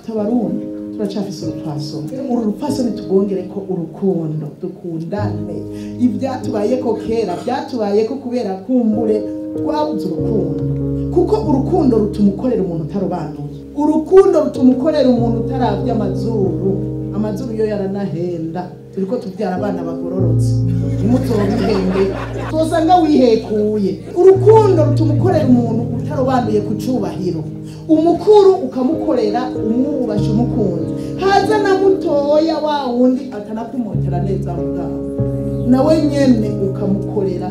tabarundi turacafise urupfasoni uru rupfasoni tugongere ko urukundo dukundane ivyatubayeko kera vyatubayeko kubera kumbure twabuze urukundo kuko urukundo rutuma ukorera umuntu utarobanuye urukundo rutuma ukorera umuntu utaravye amazuru amazuru yo yaranahenda turiko tuvyara abana bagororotse nimuzobihenge tuzosanga wihekuye urukundo rutuma ukorera umuntu utarobanuye ku cubahiro umukuru ukamukorera umwubasha umukunzi haza na mutoya wa wundi atanakumotera neza aho ngaho nawe nyene ukamukorera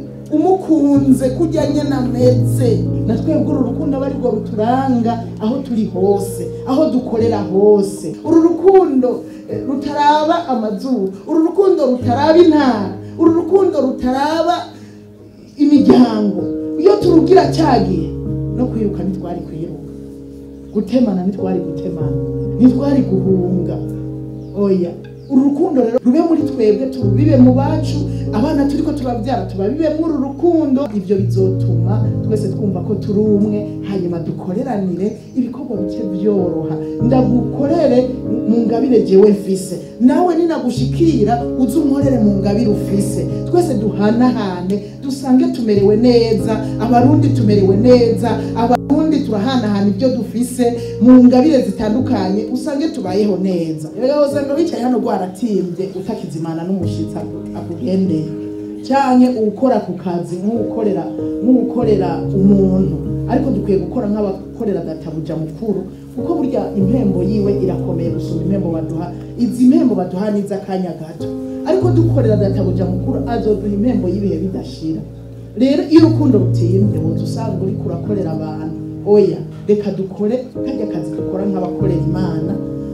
umukunze kujya nyene ameze na twebwe uru rukundo aba arirwo ruturanga aho turi hose aho dukorera hose uru rukundo eh, rutaraba amazuru uru rukundo rutaraba intara uru rukundo rutaraba imiryango iyo turugira cyagiye no kwiruka ntitwari kwiruka gutemana ntitwari gutemana ntitwari guhunga oya uru rukundo rero rube muri twebwe turubibe mu bacu abana turiko turabyara tubabibe muri uru rukundo ibyo bizotuma twese twumva ko turi umwe hanyuma dukoreranire ibikorwa bice byoroha ndagukorere mu ngabire jewe mfise nawe ninagushikira uze unkorere mu ngabire ufise twese duhanahane dusange tumerewe neza abarundi tumerewe neza abarundi turahanahana ibyo dufise mu ngabire zitandukanye usange tubayeho neza rero usanga wicaye hano rwaratimbye utakizimana n'umushitsi aku- akugendeye canke ukora ku kazi nk'ukorera nk'ukorera umuntu ariko dukwiye gukora nk'abakorera databuja mukuru kuko burya impembo yiwe irakomeye gusumba impembo baduha izi mpembo baduha ni iz'akanya gato ariko dukorera databuja mukuru azoduha impembo y'ibihe bidashira rero iyo urukundo rutimbye woza usanga uriko urakorera abantu oya reka dukore karya kazi dukora nk'abakorera imana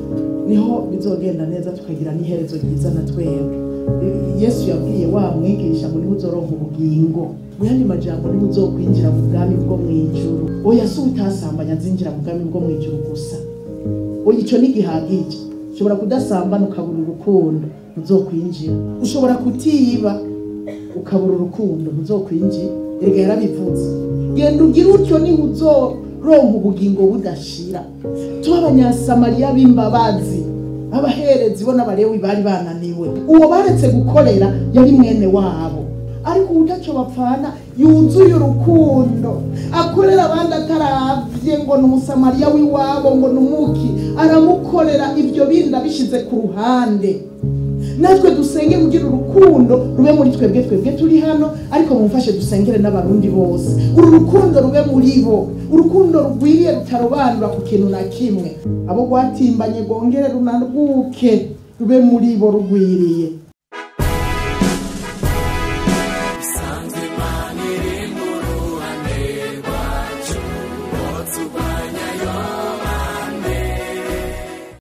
niho bizogenda neza tukagira n'iherezo ryiza na twebwe yesu yabwiye wa mwigisha ngo niho uzoronka ubugingo mu yandi majambo niho uzokwinjira mu bwami bwo mw'ijuru oya si utasambanya azinjira mu bwami bwo mw'ijuru gusa oya ico nigihagije ushobora kudasambana ukabura urukundo ntuzokwinjira ushobora kutiba ukabura urukundo ntuzokwinjira erega yarabivuze genda ugire utyo niho uzoronka ubugingo budashira tuba abanyasamariya b'imbabazi abaherezi bo n'abalewi bari bananiwe uwo baretse gukorera yari mwene wabo ariko udaco bapfana yuzuye urukundo akorera abandi ataravye ngo ni umusamariya w'iwabo ngo ni umuki aramukorera ibyo bindi abishize ku ruhande natwe dusenge kugira urukundo rube muri twebwe twebwe turi hano ariko mumfashe dusengere n'abarundi bose uru rukundo rube muri bo urukundo rugwiriye rutarobanura ku kintu na kimwe abo rwatimbanye rwongere runarwuke rube muri bo rugwiriye